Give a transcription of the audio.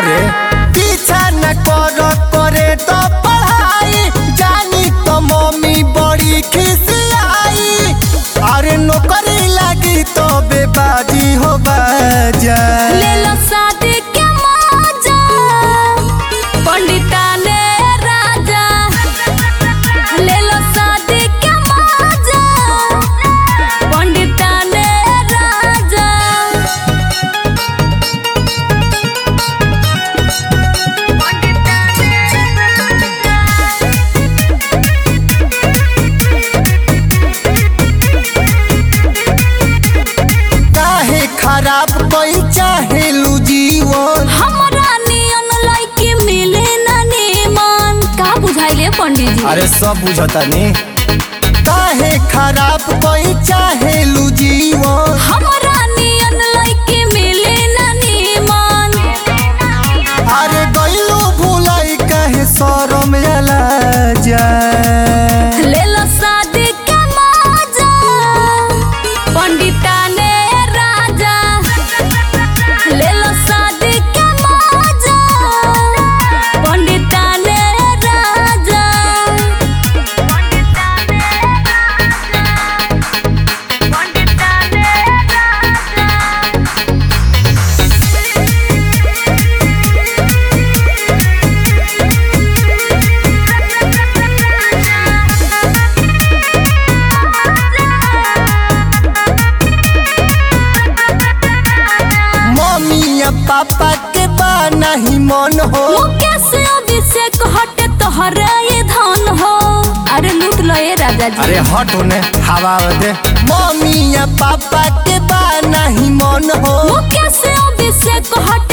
रे पीछा न कर करे तो पढ़ाई जानी तो मम्मी बड़ी खिसियाई अरे नौकरी लगी तो बेबाजी हो बाजा ले लो शादी के मौजा पंडिता ने राजा ले लो शादी के मौजा पंडिता ने राजा काहे खराब कोई चाहे लू जीवन हमरा नियन लइकी मिले ना निमन का बुझाइले पंडित जी अरे सब बुझता नी काहे खराब कोई चाहे लू जीवन हमरा नियन लइकी मिले ना निमन अरे गइलो भूलाई काहे शरम अला जा ले लो शादी के मौजा पंडिता ने राजा ले लो शादी के मौजा पंडिता ने राजा मम्मी या पापा के बा नहीं मन हो मुकेश अभिषेक हटे तोहरे ये धन हो अरे लूट लो ये राजा जी अरे हट होने हवा दे मम्मी या पापा के बा नहीं मन हो मुकेश अभिषेक हटे